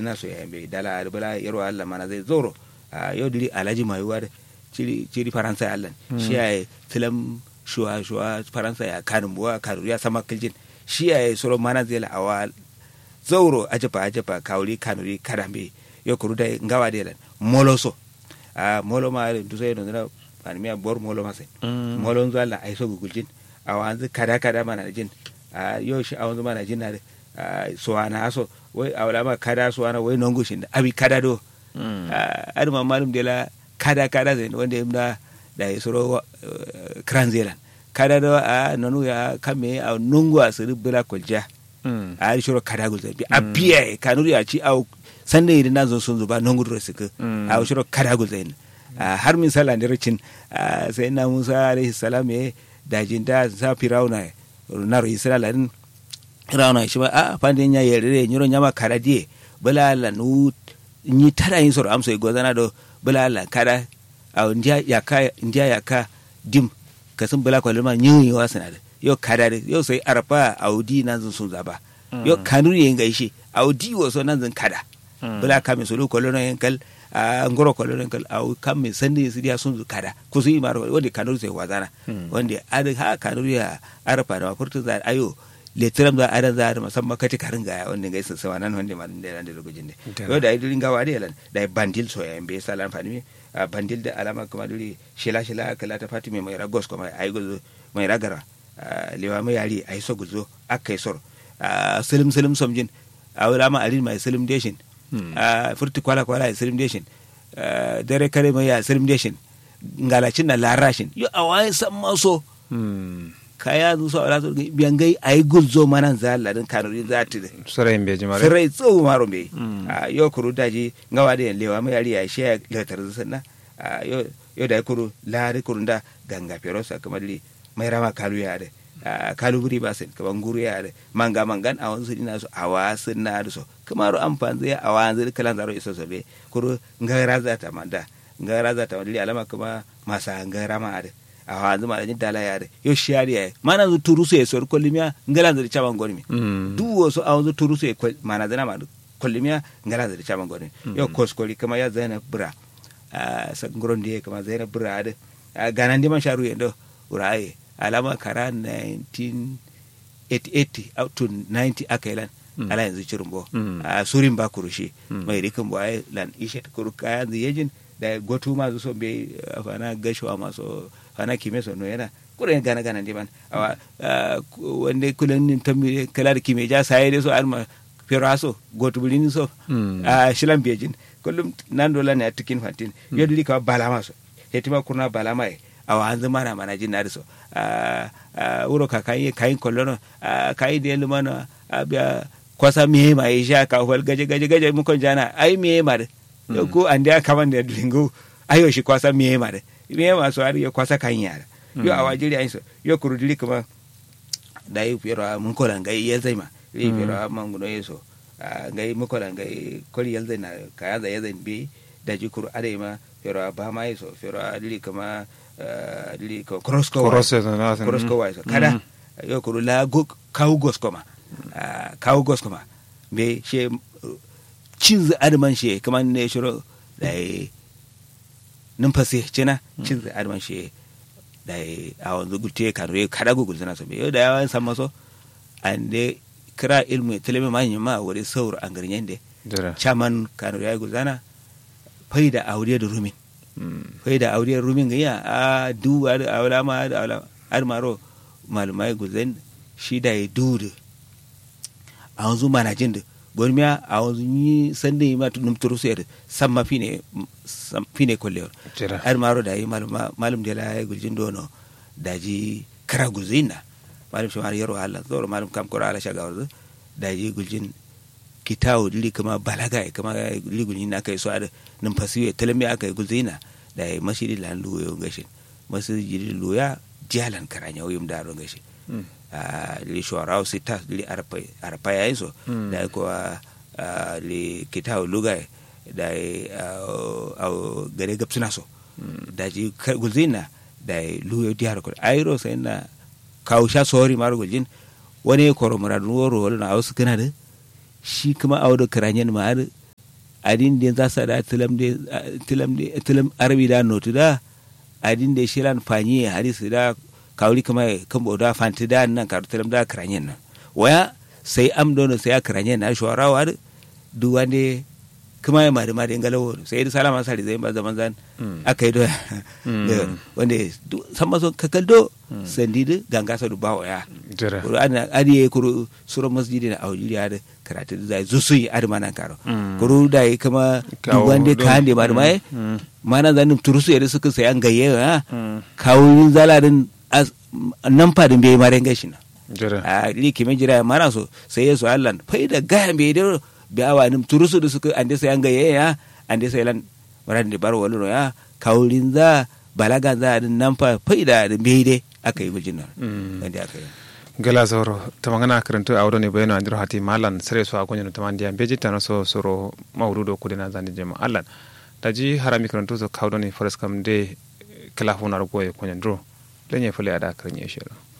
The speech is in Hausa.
ina so ya be dala ar bala yaro Allah mana zai zoro a yau diri alaji mai wa ciri ciri faransa Allah shi ya tilam shuwa shuwa faransa ya kanin buwa karu ya sama kiljin shi ya soro mana zai la awa zauro ajapa ajapa kawri kanuri karambe yo kuru da ngawa de lan moloso a molo ma du sai no na an mi bor molo ma sai molo nzo Allah ai so guguljin a wanzu kada kada mana jin a yo shi a wanzu mana jin na so ana so wai a wala ma kada so ana wai nongo shin abi kada do a ma malum de la kada kada zai wanda imda da ya soro kranzelan kada do a nonu ya kame a nungu a siri bula kolja a ari shoro kada gulza bi a biya kanuri a ci au sanda idan na zo sun zuba nongu duro suka a shoro kada gulza yin har min sala ne ricin sai na musa alaihi salam ya dajin da sa firauna na ro israila din firauna shi ba a fandin ya yere nyoro nyama kada die bula la nu ni tara yin soro amso igozana do bula la kada a ndiya yaka ndiya yaka dim kasan bula kwalima nyin yi wasu na da yau kada da yau sai arfa audi nan zan sun zaba yau kanuri yin gaishe audi wasu nan zan kada bula kame sulu kwalona yin kal a ngoro kwalona yin kal a kame sandi su dia sun zu kada ku su yi mara wanda kanuri sai wazana wanda ada ha kanuri ya arfa da mafurta za ayo letiram za adan za musamman kati karin ga wanda gaisa sawa nan wanda ma da da lokacin ne yau da idulin gawa da yalan da bandil so ya be salan fani bandil da alama kuma duri shila shila kala ta fatime mai ragos kuma ai guzo mai ragara lewa mai yari ai so guzo akai sor silim silim somjin a wala ma alin mai silim deshin furti kwala kwala silim deshin dare kare mai ya silim deshin ngalacin na larashin yo awai san maso kaya zu so ala biyan gai ay gulzo manan za ladin kanuri zati de sarai be jimare sarai tso maro be a yo kuru daji ngawa de lewa mai yari ya she letar sanna a yo yo da kuru lari kuru da ganga pero sa kamar li mai rama kalu ya de kalu buri ba sen kaman guru ya de manga mangan a wansu ina so awa sun na so kamar amfan zai awa zai kalan zaro iso so be kuru ngara za ta manda ngara za ta li alama kuma masa ngara ma de awa zuma da dala yare yo shiyari ya mana zu turu se so kolimia ngala zari chaban gormi du wo so awu turu se mana zana ma kolimia ngala zari chaban gormi yo koskoli kama ya zana bura a sa ngoron die kama zana bura ade ganan di man sharu yendo uraye alama kara 1988 out to 90 akailan ala yanzu cirumbo a surin ba kurushi mai rikin bo ay lan ishet kuru kayan yejin da gotu ma so be afana gashuwa maso fana kime so no yana kuren gana gana ndi man awa wande kulen nin tammi kala da kime ja sai de so alma feraso gotu bulini so a shilan bejin kullum nan dola ne atikin fantin yodli ka balama so hetima kurna balama e awa an zama na mana jin na so wuro ka kai kai kollono kai de lumana abia kwasa miye ma isha ka hol gaje gaje gaje mu kon jana ai miye ma de ko ande kaman da dingo ayo shi kwasa miye ma de me masu har ya kwasa kan yara yo a wajiri ayin so yo kurudili kuma da yi fiyaro mun kolan gai ya zai ma yi fiyaro man guno yeso gai mun kolan gai koli ya zai na kaya zai ya zai bi da ji kuru are ma fiyaro ba ma yeso fiyaro dili kuma dili ko cross ko cross na cross ko so kada yo kuru la go kawu gos koma kawu gos koma me she cin adman she kaman ne shiro da numfasi cina cin zai adman shi da a wanzu gulte kanu kada gugul zana so yau da yawan san maso an de kira ilmu tilimi ma yin ma wuri saur an garin yande chaman kanu ya gulzana fai da aure da rumin fai da aure rumin ga ya a duwa da awla ma da awla almaro malumai gulzan shi da ya dudu a wanzu manajin da gormiya a wanzu yi sanda yi matu numturu su yadda samma fine fine kolle ar maro da yi malum de la guljin dono da ji kara gulzina malum shi mara yaro Allah zoro malum kam kora ala shaga warzu da ji guljin kitawo dili kama balaga ya kama dili guljin na kai so ada numfasi ya talami aka yi gulzina da yi masjidi lan luyo gashin masjidi luya jalan karanya oyum daro gashin li shwarau sita li arpa ya hizo da ko li kitao lugha da au gare gapsina so da ji gulzina da luyo diar ko airo sai na kausha sori maro guljin wani koro muradu woro wala na ausu kana da shi kuma audo karanyen ma adin da za sa da tilam de tilam de tilam arabi da notu da adin da shilan fanyi hadisi da kawri kama kan boda fanti da nan ka tilam da kranyen nan waya sai am dono sai kranyen na shawarawa duk wande kuma ya mari mari ngalawo sai da salama sari zai ba zaman zan aka yi da wanda san maso kakaldo sandi da ganga sa du bawo ya jira kuru ana adiye kuru sura masjidi na aujiriya da karatu da zai zusu yi adi mana karo kuru da yi kama Kawo wanda don- ka hande mari mai Mm. mana zanin turusu yadda suka sai an gayye ha kawo zalarin as- nan fadin bai mare gashi na jira a ri kime jira mana so sai yesu allan fai da gaya bai da bi awa nim turusu da suka ande sai an gaye ya ande sai lan maran da bar wallo ya kaurin za balaga za din nan fa fai da da bai dai aka yi gujin nan Mm. wanda aka yi gala zoro tamangana karantu a wuro ne bayano andiro hati malan sare so agonyo no tamandi am beji tano so soro mawrudo kudena zandi jema allan daji harami karantu so kawdo ne forest kam de kala hunar goye konyan dro lenye fule ada karanye shiro